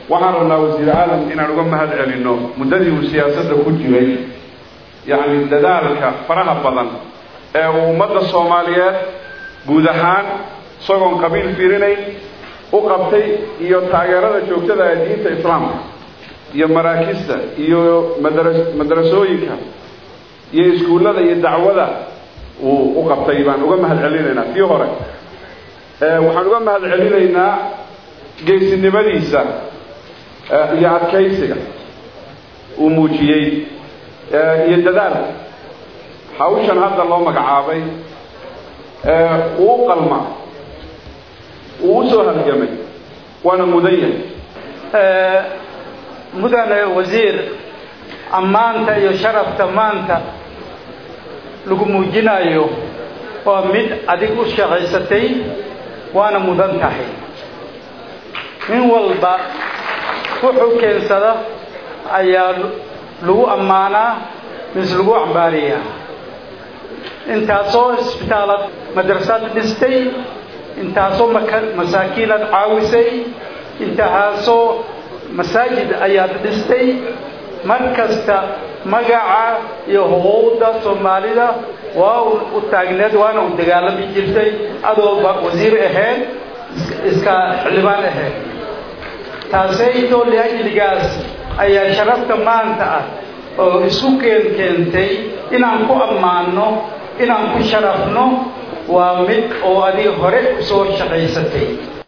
waxaan rabnaa wasiir aadan inaan uga mahad celinno muddadii uu siyaasadda ku jiray yacni dadaalka faraha badan ee uu ummadda soomaaliyeed guud ahaan isagoon qabiil fiirinayn u qabtay iyo taageerada joogtada ee diinta islaamka iyo maraakista iyo madara madarasooyinka iyo iskuullada iyo dacwada uu u qabtay baan uga mahad celinaynaa tii hore waxaan uga mahad celinaynaa geesinimadiisa iyo adkaysiga uu muujiyey iyo dadaalka hawshan hadda loo magacaabay uu u qalma uu u soo halgamay waana mudan yahay mudane wasiir ammaanta iyo sharafta maanta lagu muujinayo waa mid adig u shaqaysatay waana mudan tahay nin walba wuxuu keensada ayaa lagu ammaanaa mise lagu cambaariyaa intaasoo isbitaalad madrasad dhistay intaasoo masaakiinad caawisay intahaasoo masaajid ayaad dhistay mar kasta magaca iyo huquuqda soomaalida waa u taagneed waana u dagaalami jirtay adooba wasiir ahayd iska xildhibaan ahayd taasaytoo liajligaas ayaa sharafta maanta ah oo isu keen keentay inaan ku ammaanno inaan ku sharafno waa mid oo adiga hore usoo shaqaysatay